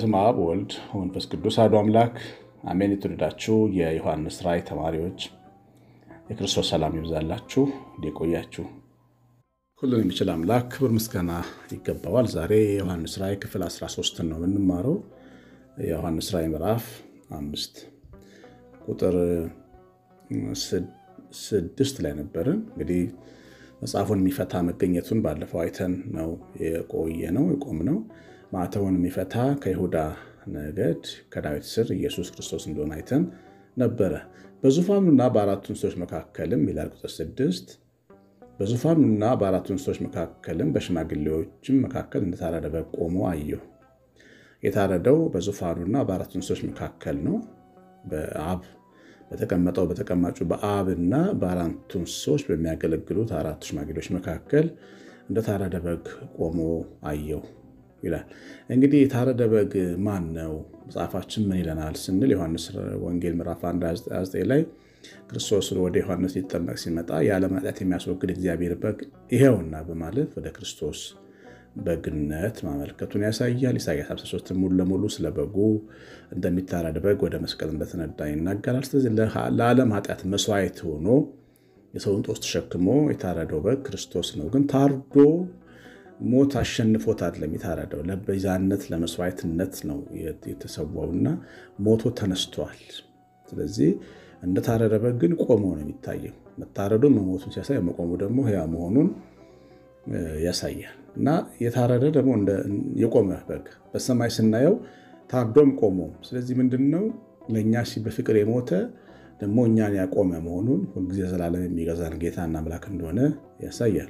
በስመ አብ ወልድ ወመንፈስ ቅዱስ አሐዱ አምላክ አሜን። የተወደዳችሁ የዮሐንስ ራእይ ተማሪዎች የክርስቶስ ሰላም ይብዛላችሁ። እንዲቆያችሁ ሁሉን የሚችል አምላክ ክብር ምስጋና ይገባዋል። ዛሬ የዮሐንስ ራእይ ክፍል 13 ነው የምንማረው። የዮሐንስ ራእይ ምዕራፍ አምስት ቁጥር ስድስት ላይ ነበርን። እንግዲህ መጽሐፉን የሚፈታ መገኘቱን ባለፈው አይተን ነው የቆየ ነው የቆም ነው። ማዕተቡን የሚፈታ ከይሁዳ ነገድ ከዳዊት ስር ኢየሱስ ክርስቶስ እንደሆነ አይተን ነበረ። በዙፋኑና በአራቱ እንስሶች መካከልም ይላል ቁጥር ስድስት በዙፋኑና በአራቱ እንስሶች መካከልም በሽማግሌዎችም መካከል እንደታረደ በግ ቆሞ አየሁ። የታረደው በዙፋኑና በአራቱ እንስሶች መካከል ነው። በአብ በተቀመጠው በተቀማጩ በአብና በአራቱ እንስሶች በሚያገለግሉት አራቱ ሽማግሌዎች መካከል እንደታረደ በግ ቆሞ አየሁ ይላል። እንግዲህ የታረደ በግ ማን ነው? መጽሐፋችን ምን ይለናል ስንል ዮሐንስ ወንጌል ምዕራፍ 1 ላይ ክርስቶስ ወደ ዮሐንስ ሊጠመቅ ሲመጣ የዓለም ኃጢአት የሚያስወግድ እግዚአብሔር በግ ይሄውና በማለት ወደ ክርስቶስ በግነት ማመልከቱን ያሳያል። ኢሳያስ 53 ሙሉ ለሙሉ ስለ በጉ እንደሚታረድ በግ ወደ መስቀል እንደተነዳ ይናገራል። ስለዚህ ለዓለም ኃጢአት መስዋዕት ሆኖ የሰውን ጦስ ተሸክሞ የታረደው በግ ክርስቶስ ነው። ግን ታርዶ ሞት አሸንፎት አይደለም የታረደው፣ ለቤዛነት ለመስዋዕትነት ነው የተሰዋውና ሞቶ ተነስቷል። ስለዚህ እንደታረደ በግ ግን ቆሞ ነው የሚታየው። መታረዱ መሞቱን ሲያሳይ መቆሙ ደግሞ ሕያው መሆኑን ያሳያል። እና የታረደ ደግሞ የቆመ በግ በሰማይ ስናየው ታርዶም ቆሞም። ስለዚህ ምንድን ነው ለእኛ በፍቅር የሞተ ደግሞ እኛን ያቆመ መሆኑን ሁልጊዜ ዘላለም የሚገዛን ጌታና አምላክ እንደሆነ ያሳያል።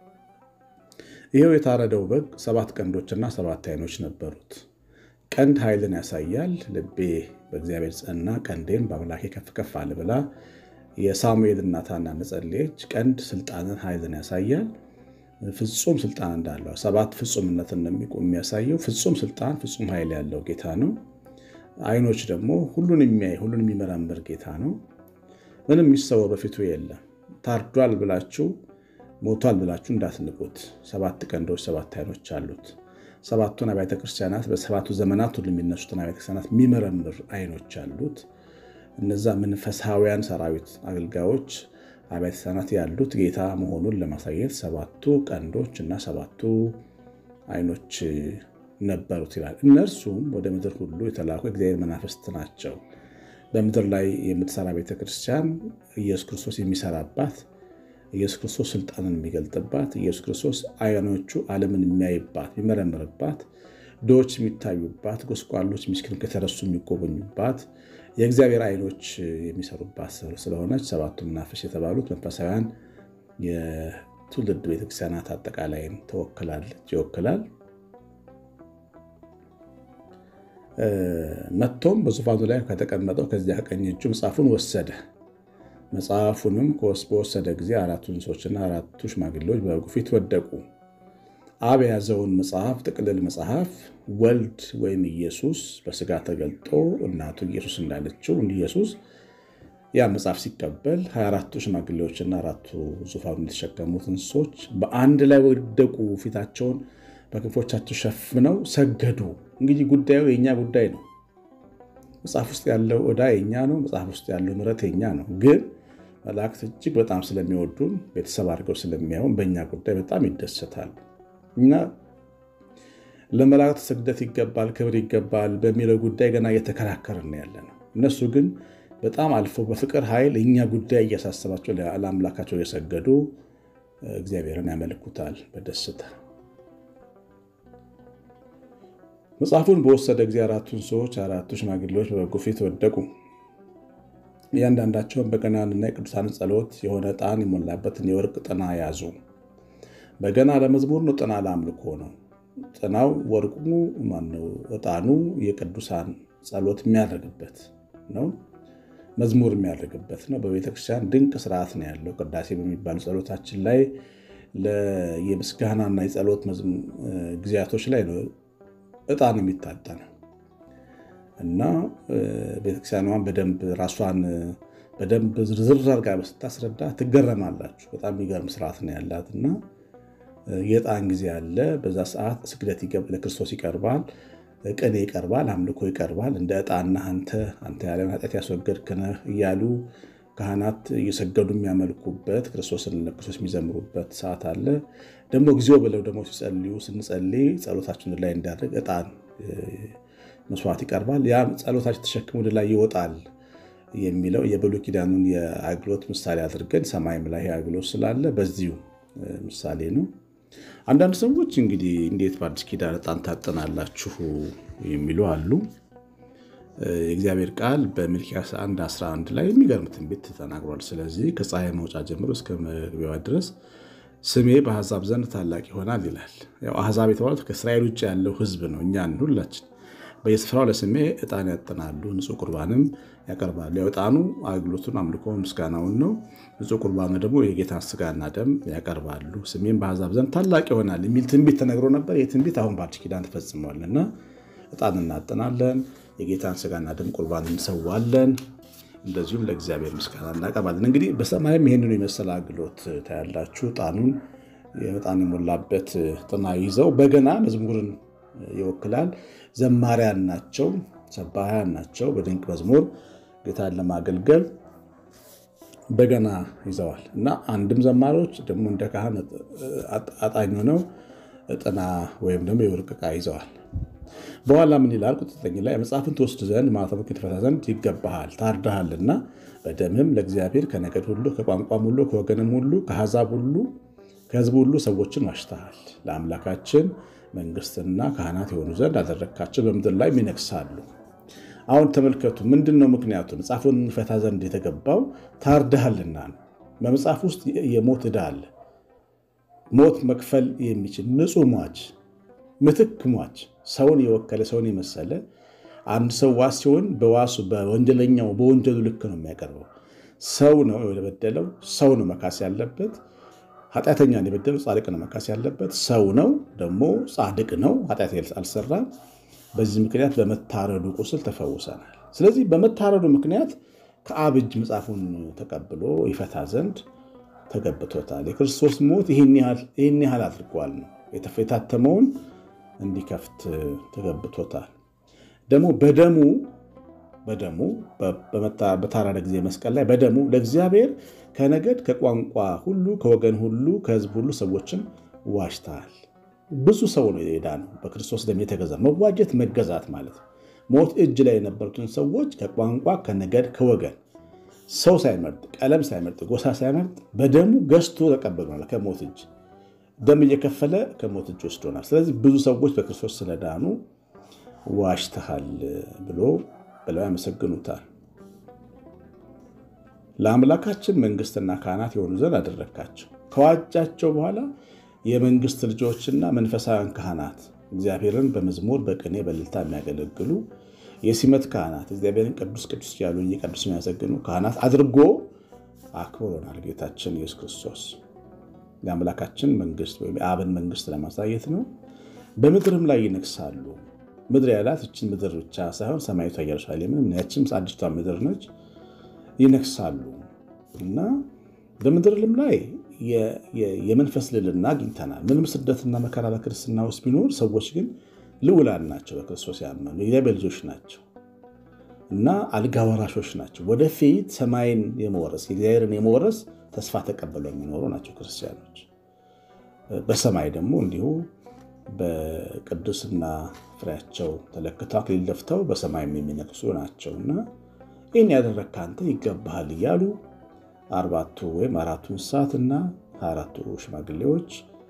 ይኸው የታረደው በግ ሰባት ቀንዶችና ሰባት ዓይኖች ነበሩት። ቀንድ ኃይልን ያሳያል። ልቤ በእግዚአብሔር ጸና፣ ቀንዴን በአምላኬ ከፍ ከፍ አለ ብላ የሳሙኤል እናት ሐና እንደጸለየች ቀንድ ስልጣንን ኃይልን ያሳያል። ፍጹም ስልጣን እንዳለው ሰባት ፍጹምነትን የሚያሳየው ፍጹም ስልጣን ፍጹም ኃይል ያለው ጌታ ነው። ዓይኖች ደግሞ ሁሉን የሚያይ ሁሉን የሚመረምር ጌታ ነው። ምንም የሚሰወር በፊቱ የለም። ታርዷል ብላችሁ ሞቷል ብላችሁ እንዳትንቁት። ሰባት ቀንዶች ሰባት ዓይኖች አሉት። ሰባቱን አብያተ ክርስቲያናት በሰባቱ ዘመናት ሁሉ የሚነሱትን አብያተ ክርስቲያናት የሚመረምር ዓይኖች አሉት። እነዛ መንፈሳውያን ሰራዊት አገልጋዮች አብያተ ክርስቲያናት ያሉት ጌታ መሆኑን ለማሳየት ሰባቱ ቀንዶች እና ሰባቱ ዓይኖች ነበሩት ይላል። እነርሱም ወደ ምድር ሁሉ የተላኩ እግዚአብሔር መናፍስት ናቸው። በምድር ላይ የምትሰራ ቤተክርስቲያን ኢየሱስ ክርስቶስ የሚሰራባት ኢየሱስ ክርስቶስ ስልጣንን የሚገልጥባት ኢየሱስ ክርስቶስ ዓይኖቹ ዓለምን የሚያይባት የሚመረምርባት ድሆች የሚታዩባት ጎስቋሎች ምስኪኖች ከተረሱ የሚጎበኙባት የእግዚአብሔር ዓይኖች የሚሰሩባት ስለሆነች ሰባቱ መናፍስት የተባሉት መንፈሳውያን የትውልድ ቤተክርስቲያናት አጠቃላይን ተወክላለች ይወክላል። መጥቶም በዙፋኑ ላይ ከተቀመጠው ከዚያ ቀኝ እጁ መጽሐፉን ወሰደ። መጽሐፉንም በወሰደ ጊዜ አራቱ እንስሶችና አራቱ ሽማግሌዎች በበጉ ፊት ወደቁ። አብ የያዘውን መጽሐፍ ጥቅልል መጽሐፍ ወልድ ወይም ኢየሱስ በስጋ ተገልጦ እናቱ ኢየሱስ እንዳለችው እንዲህ ኢየሱስ ያ መጽሐፍ ሲቀበል 24ቱ ሽማግሌዎችና አራቱ ዙፋኑ የተሸከሙት እንስሶች በአንድ ላይ ወደቁ። ፊታቸውን በክንፎቻቸው ሸፍነው ሰገዱ። እንግዲህ ጉዳዩ የእኛ ጉዳይ ነው። መጽሐፍ ውስጥ ያለው ዕዳ የኛ ነው። መጽሐፍ ውስጥ ያለው ምሕረት የኛ ነው። ግን መላእክት እጅግ በጣም ስለሚወዱን ቤተሰብ አድርገው ስለሚያዩን በእኛ ጉዳይ በጣም ይደሰታሉ። እና ለመላእክት ስግደት ይገባል፣ ክብር ይገባል በሚለው ጉዳይ ገና እየተከራከርን ያለ ነው። እነሱ ግን በጣም አልፎ በፍቅር ኃይል እኛ ጉዳይ እያሳሰባቸው ለአምላካቸው እየሰገዱ እግዚአብሔርን ያመልኩታል በደስታ መጽሐፉን በወሰደ ጊዜ አራቱ እንስሶች አራቱ ሽማግሌዎች በበጉ ፊት ወደቁ። እያንዳንዳቸውን በገናንና የቅዱሳን ጸሎት የሆነ ዕጣን የሞላበትን የወርቅ ጥና ያዙ። በገና ለመዝሙር ነው፣ ጥና ለአምልኮ ነው። ጥናው ወርቁ ማነው? ዕጣኑ የቅዱሳን ጸሎት የሚያደርግበት ነው፣ መዝሙር የሚያደርግበት ነው። በቤተክርስቲያን ድንቅ ስርዓት ነው ያለው። ቅዳሴ በሚባሉ ጸሎታችን ላይ የምስጋናና የጸሎት ጊዜያቶች ላይ ነው ዕጣን የሚታጠነው እና ቤተክርስቲያኗን በደንብ ራሷን በደንብ ዝርዝር አድርጋ ስታስረዳ ትገረማላችሁ። በጣም የሚገርም ስርዓት ነው ያላት እና የዕጣን ጊዜ አለ። በዛ ሰዓት ስግደት ለክርስቶስ ይቀርባል። ቅኔ ይቀርባል፣ አምልኮ ይቀርባል። እንደ ዕጣና አንተ አንተ ያለን ኃጢአት ያስወገድክ ነህ እያሉ ካህናት እየሰገዱ የሚያመልኩበት ክርስቶስን ለክርስቶስ የሚዘምሩበት ሰዓት አለ። ደግሞ ጊዜው ብለው ደግሞ ሲጸልዩ ስንጸልይ ጸሎታችን ላይ እንዳደርግ ዕጣን መስዋዕት ይቀርባል። ያ ጸሎታችን ተሸክሞ ወደ ላይ ይወጣል የሚለው የብሉይ ኪዳኑን የአገልግሎት ምሳሌ አድርገን ሰማይም ላይ አገልግሎት ስላለ በዚሁ ምሳሌ ነው። አንዳንድ ሰዎች እንግዲህ እንዴት በአዲስ ኪዳን ዕጣን ታጥናላችሁ የሚሉ አሉ። የእግዚአብሔር ቃል በሚልክያስ 1 11 ላይ የሚገርም ትንቢት ተናግሯል። ስለዚህ ከፀሐይ መውጫ ጀምሮ እስከ መግቢያዋ ድረስ ስሜ በአሕዛብ ዘንድ ታላቅ ይሆናል ይላል። ያው አሕዛብ የተባሉት ከእስራኤል ውጭ ያለው ሕዝብ ነው። እኛን ሁላችን በየስፍራው ለስሜ ዕጣን ያጥናሉ፣ ንጹሕ ቁርባንም ያቀርባሉ። ያው ዕጣኑ አገልግሎቱን፣ አምልኮ፣ ምስጋናውን ነው። ንጹሕ ቁርባኑ ደግሞ የጌታን ስጋና ደም ያቀርባሉ። ስሜም በአሕዛብ ዘንድ ታላቅ ይሆናል የሚል ትንቢት ተነግሮ ነበር። ይህ ትንቢት አሁን በአዲስ ኪዳን ተፈጽሟል እና ዕጣን እናጥናለን፣ የጌታን ስጋና ደም ቁርባን እንሰዋለን። እንደዚሁም ለእግዚአብሔር ምስጋና እናቀርባለን። እንግዲህ በሰማይም ይህንኑ የመሰለ አገልግሎት ታያላችሁ። ዕጣኑን ዕጣን የሞላበት ጥና ይዘው በገና መዝሙርን ይወክላል። ዘማሪያን ናቸው፣ ሰባህያን ናቸው። በድንቅ መዝሙር ጌታን ለማገልገል በገና ይዘዋል እና አንድም ዘማሪዎች ደግሞ እንደ ካህን አጣኝ ሆነው ጥና ወይም ደግሞ የወርቅ ዕቃ ይዘዋል። በኋላ ምን ይላል? ቁጥር ዘጠኝ ላይ መጽሐፍን ትወስድ ዘንድ ማኅተሙን ትፈታ ዘንድ ይገባሃል፣ ታርደሃልና በደምህም ለእግዚአብሔር ከነገድ ሁሉ ከቋንቋም ሁሉ ከወገንም ሁሉ ከአሕዛብ ሁሉ ከሕዝብ ሁሉ ሰዎችን ዋሽተሃል። ለአምላካችን መንግሥትና ካህናት የሆኑ ዘንድ አደረግካቸው፣ በምድር ላይ ይነግሣሉ። አሁን ተመልከቱ፣ ምንድን ነው ምክንያቱ? መጽሐፉን ፈታ ዘንድ የተገባው ታርደሃልና ነው። በመጽሐፍ ውስጥ የሞት ዕዳ አለ። ሞት መክፈል የሚችል ንጹሕ ሟች፣ ምትክ ሟች፣ ሰውን የወከለ ሰውን የመሰለ አንድ ሰው ዋስ ሲሆን በዋሱ በወንጀለኛው በወንጀሉ ልክ ነው የሚያቀርበው። ሰው ነው የበደለው፣ ሰው ነው መካስ ያለበት። ኃጢአተኛን የበደለው ጻድቅ ነው መካስ ያለበት። ሰው ነው ደግሞ ጻድቅ ነው፣ ኃጢአት አልሰራም። በዚህ ምክንያት በመታረዱ ቁስል ተፈውሰናል። ስለዚህ በመታረዱ ምክንያት ከአብ እጅ መጽሐፉን ተቀብሎ ይፈታ ዘንድ ተገብቶታል። የክርስቶስ ሞት ይህን ያህል አድርጓል ነው የታተመውን እንዲከፍት ተገብቶታል። ደግሞ በደሙ በደሙ በታረደ ጊዜ መስቀል ላይ በደሙ ለእግዚአብሔር ከነገድ ከቋንቋ ሁሉ ከወገን ሁሉ ከሕዝብ ሁሉ ሰዎችን ዋጅተሃል። ብዙ ሰው ነው የዳነው በክርስቶስ ደም የተገዛ መዋጀት መገዛት ማለት ነው። ሞት እጅ ላይ የነበሩትን ሰዎች ከቋንቋ ከነገድ ከወገን ሰው ሳይመርጥ ቀለም ሳይመርጥ ጎሳ ሳይመርጥ በደሙ ገዝቶ ተቀብሎናል። ከሞት እጅ ደም እየከፈለ ከሞት እጅ ወስዶናል። ስለዚህ ብዙ ሰዎች በክርስቶስ ስለዳኑ ዋሽተሃል ብሎ ብለው ያመሰግኑታል። ለአምላካችን መንግስትና ካህናት የሆኑ ዘንድ አደረግካቸው። ከዋጃቸው በኋላ የመንግስት ልጆችና መንፈሳውያን ካህናት እግዚአብሔርን በመዝሙር በቅኔ በእልልታ የሚያገለግሉ የሲመት ካህናት እግዚአብሔርን ቅዱስ ቅዱስ እያሉ እየቀዱስ የሚያመሰግኑ ካህናት አድርጎ አክብሮናል ጌታችን ኢየሱስ ክርስቶስ። የአምላካችን መንግስት ወይም የአብን መንግስት ለማሳየት ነው። በምድርም ላይ ይነግሳሉ። ምድር ያላት እችን ምድር ብቻ ሳይሆን ሰማያዊቷ ኢየሩሳሌምን ያችም አዲስቷ ምድር ነች። ይነግሳሉ እና በምድርም ላይ የመንፈስ ልዕልና አግኝተናል። ምንም ስደትና መከራ በክርስትና ውስጥ ቢኖር ሰዎች ግን ልዑላን ናቸው። በክርስቶስ ያመኑ የእግዚአብሔር ልጆች ናቸው እና አልጋ ወራሾች ናቸው። ወደፊት ሰማይን የመወረስ የእግዚአብሔርን የመወረስ ተስፋ ተቀብለው የሚኖሩ ናቸው ክርስቲያኖች። በሰማይ ደግሞ እንዲሁ በቅዱስና ፍሬያቸው ተለክተው አክሊል ደፍተው በሰማይም የሚነግሱ ናቸው እና ይህን ያደረግህ አንተ ይገባሃል እያሉ አርባቱ ወይም አራቱ እንስሳትና አራቱ ሽማግሌዎች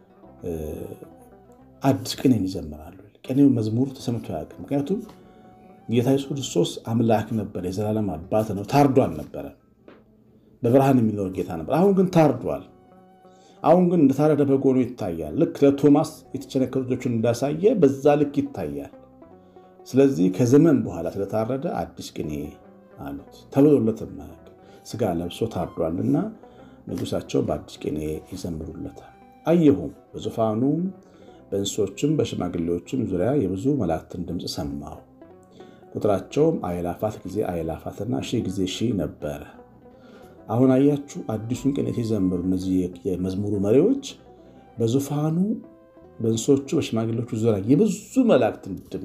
አዲስ ቅኔን ይዘምራሉ። ቅኔው መዝሙሩ ተሰምቶ አያውቅም። ምክንያቱም ጌታ ኢየሱስ ክርስቶስ አምላክ ነበር፣ የዘላለም አባት ነው። ታርዶ አልነበረ፣ በብርሃን የሚኖር ጌታ ነበር። አሁን ግን ታርዷል። አሁን ግን እንደታረደ በግ ሆኖ ይታያል። ልክ ለቶማስ የተቸነከሩ እጆቹን እንዳሳየ በዛ ልክ ይታያል። ስለዚህ ከዘመን በኋላ ስለታረደ አዲስ ቅኔ አሉት ተብሎለትም ስጋ ለብሶ ታርዷልና ንጉሳቸው በአዲስ ቅኔ ይዘምሩለታል። አየሁም በዙፋኑም በእንስሶችም በሽማግሌዎችም ዙሪያ የብዙ መላእክትን ድምፅ ሰማሁ። ቁጥራቸውም አእላፋት ጊዜ አእላፋትና ሺህ ጊዜ ሺህ ነበረ። አሁን አያችሁ አዲሱን ቅኔ ሲዘምሩ እነዚህ የመዝሙሩ መሪዎች በዙፋኑ በእንስሶቹ በሽማግሌዎቹ ዙሪያ የብዙ መላእክትን ድምፅ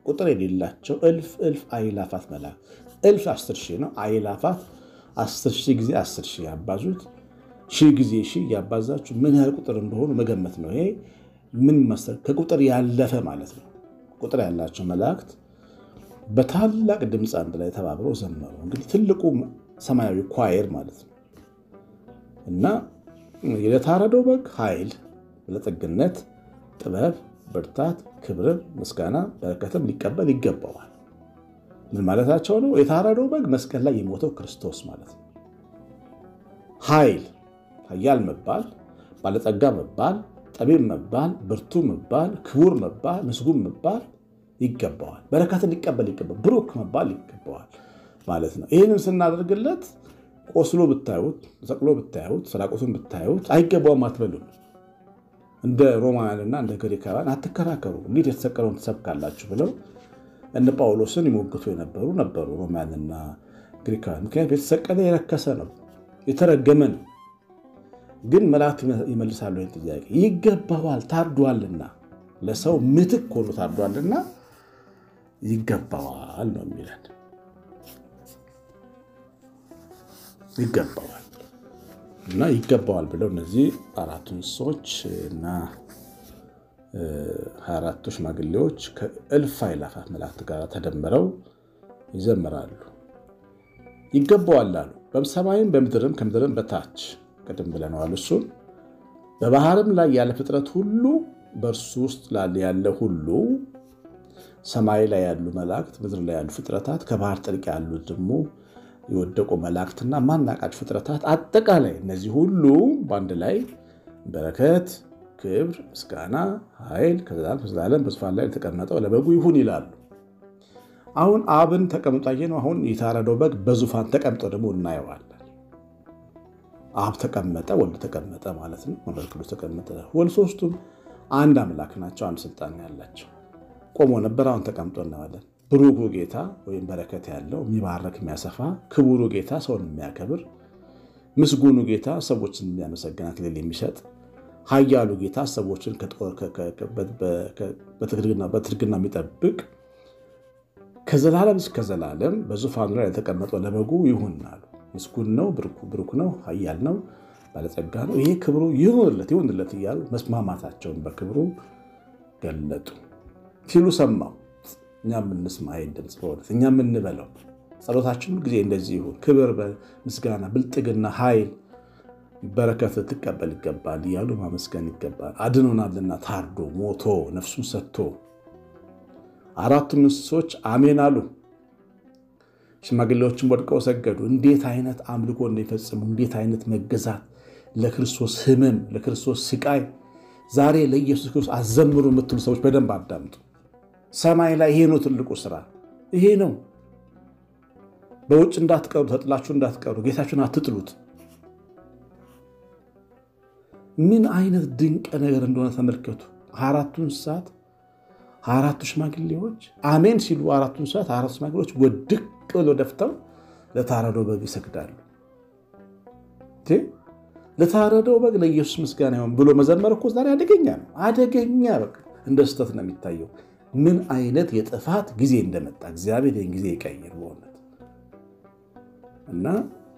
ቁጥር የሌላቸው እልፍ እልፍ አይላፋት መላእክት እልፍ አስር ሺህ ነው። አይላፋት አስር ሺህ ጊዜ አስር ሺህ ያባዙት ሺህ ጊዜ ሺህ ያባዛችሁ ምን ያህል ቁጥር እንደሆኑ መገመት ነው። ይሄ ምን መሰል ከቁጥር ያለፈ ማለት ነው። ቁጥር ያላቸው መላእክት በታላቅ ድምፅ አንድ ላይ ተባብረው ዘመሩ። እንግዲህ ትልቁ ሰማያዊ ኳየር ማለት ነው እና ለታረደው በግ ኃይል፣ ለጠግነት፣ ጥበብ፣ ብርታት፣ ክብርን፣ ምስጋና፣ በረከትም ሊቀበል ይገባዋል። ምን ማለታቸው ነው? የታረደው በግ መስቀል ላይ የሞተው ክርስቶስ ማለት ነው። ኃይል ኃያል መባል፣ ባለጠጋ መባል፣ ጠቢብ መባል፣ ብርቱ መባል፣ ክቡር መባል፣ ምስጉን መባል ይገባዋል። በረከትን ሊቀበል ይገባል። ብሩክ መባል ይገባዋል ማለት ነው። ይህንን ስናደርግለት ቆስሎ ብታዩት፣ ሰቅሎ ብታዩት፣ ስራቁቱን ብታዩት አይገባውም አትበሉም። እንደ ሮማውያንና እንደ ግሪካውያን አትከራከሩ። እንዴት የተሰቀለውን ትሰብካላችሁ ብለው እነ ጳውሎስን ይሞግቱ የነበሩ ነበሩ ሮማውያንና ግሪካውያን። ምክንያቱም የተሰቀለ የረከሰ ነው፣ የተረገመ ነው። ግን መላእክት ይመልሳሉ ይህን ጥያቄ። ይገባዋል፣ ታርዷልና፣ ለሰው ምትክ ሆኖ ታርዷልና ይገባዋል ነው የሚለን። ይገባዋል እና ይገባዋል ብለው እነዚህ አራቱ እንስሶች እና ሀያ አራቱ ሽማግሌዎች ከእልፍ አእላፋት መላእክት ጋር ተደምረው ይዘምራሉ። ይገባዋል አሉ። በሰማይም በምድርም ከምድርም በታች ቅድም ብለነዋል። እሱን በባህርም ላይ ያለ ፍጥረት ሁሉ በእርሱ ውስጥ ያለ ሁሉ ሰማይ ላይ ያሉ መላእክት፣ ምድር ላይ ያሉ ፍጥረታት፣ ከባህር ጥልቅ ያሉት ደግሞ የወደቁ መላእክትና ማናቃቸው ፍጥረታት አጠቃላይ እነዚህ ሁሉ በአንድ ላይ በረከት፣ ክብር፣ ምስጋና፣ ኃይል ከዘላለም ከዘላለም በዙፋን ላይ የተቀመጠው ለበጉ ይሁን ይላሉ። አሁን አብን ተቀምጦ አየነው። አሁን የታረደው በግ በዙፋን ተቀምጦ ደግሞ እናየዋለን። አብ ተቀመጠ፣ ወልድ ተቀመጠ ማለት ነው። መንፈስ ቅዱስ ተቀመጠ። ወልድ ሶስቱም አንድ አምላክ ናቸው። አንድ ስልጣን ያላቸው ቆሞ ነበር፣ አሁን ተቀምጦ እናየዋለን። ብሩኩ ጌታ ወይም በረከት ያለው የሚባረክ የሚያሰፋ፣ ክቡሩ ጌታ ሰውን የሚያከብር፣ ምስጉኑ ጌታ ሰዎችን የሚያመሰግን አክሊል የሚሰጥ፣ ኃያሉ ጌታ ሰዎችን በትርግና የሚጠብቅ ከዘላለም እስከ ዘላለም በዙፋኑ ላይ የተቀመጠው ለበጉ ይሁን አሉ። ምስጉን ነው፣ ብሩክ ነው፣ ኃያል ነው፣ ባለጸጋ ነው። ይሄ ክብሩ ይሁንለት ይሁንለት እያሉ መስማማታቸውን በክብሩ ገለጡ ሲሉ ሰማው። እኛ የምንስማ ይሄን ድምፅ በእውነት እኛ የምንበለው ጸሎታችን ሁል ጊዜ እንደዚህ ይሁን። ክብር፣ ምስጋና፣ ብልጥግና፣ ኃይል፣ በረከት ልትቀበል ይገባል እያሉ ማመስገን ይገባል። አድኖናልና ታርዶ ሞቶ ነፍሱን ሰጥቶ አራቱም እንስሶች አሜን አሉ። ሽማግሌዎችን ወድቀው ሰገዱ። እንዴት አይነት አምልኮ እንደሚፈጽሙ እንዴት አይነት መገዛት ለክርስቶስ ሕመም ለክርስቶስ ስቃይ ዛሬ ለኢየሱስ ክርስቶስ አዘምሩ የምትሉ ሰዎች በደንብ አዳምጡ። ሰማይ ላይ ይሄ ነው ትልቁ ስራ፣ ይሄ ነው። በውጭ እንዳትቀሩ፣ ተጥላችሁ እንዳትቀሩ፣ ጌታችሁን አትጥሉት። ምን አይነት ድንቅ ነገር እንደሆነ ተመልከቱ። አራቱ እንስሳት አራቱ ሽማግሌዎች አሜን ሲሉ አራቱ እንስሳት አራቱ ሽማግሌዎች ወድቅ ብለው ደፍተው ለታረደው በግ ይሰግዳሉ። ለታረደው በግ ለኢየሱስ ምስጋና ይሁን ብሎ መዘመር እኮ ዛሬ አደገኛ ነው። አደገኛ በቃ እንደ ስህተት ነው የሚታየው። ምን አይነት የጥፋት ጊዜ እንደመጣ እግዚአብሔር ይህን ጊዜ ይቀይር በእውነት እና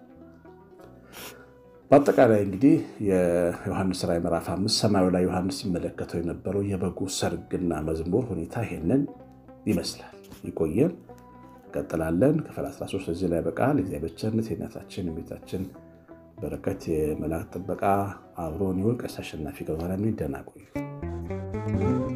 በአጠቃላይ እንግዲህ የዮሐንስ ራዕይ ምዕራፍ አምስት ሰማዩ ላይ ዮሐንስ ሲመለከተው የነበረው የበጉ ሰርግና መዝሙር ሁኔታ ይሄንን ይመስላል። ይቆየን፣ እንቀጥላለን። ክፍል 13 እዚህ ላይ በቃል እግዚአብሔር ቸርነት የእናታችን የቤታችን በረከት የመላእክት ጥበቃ አብሮን ይሁን። ቀሲስ አሸናፊ ገብረማርያም ደህና ቆዩ።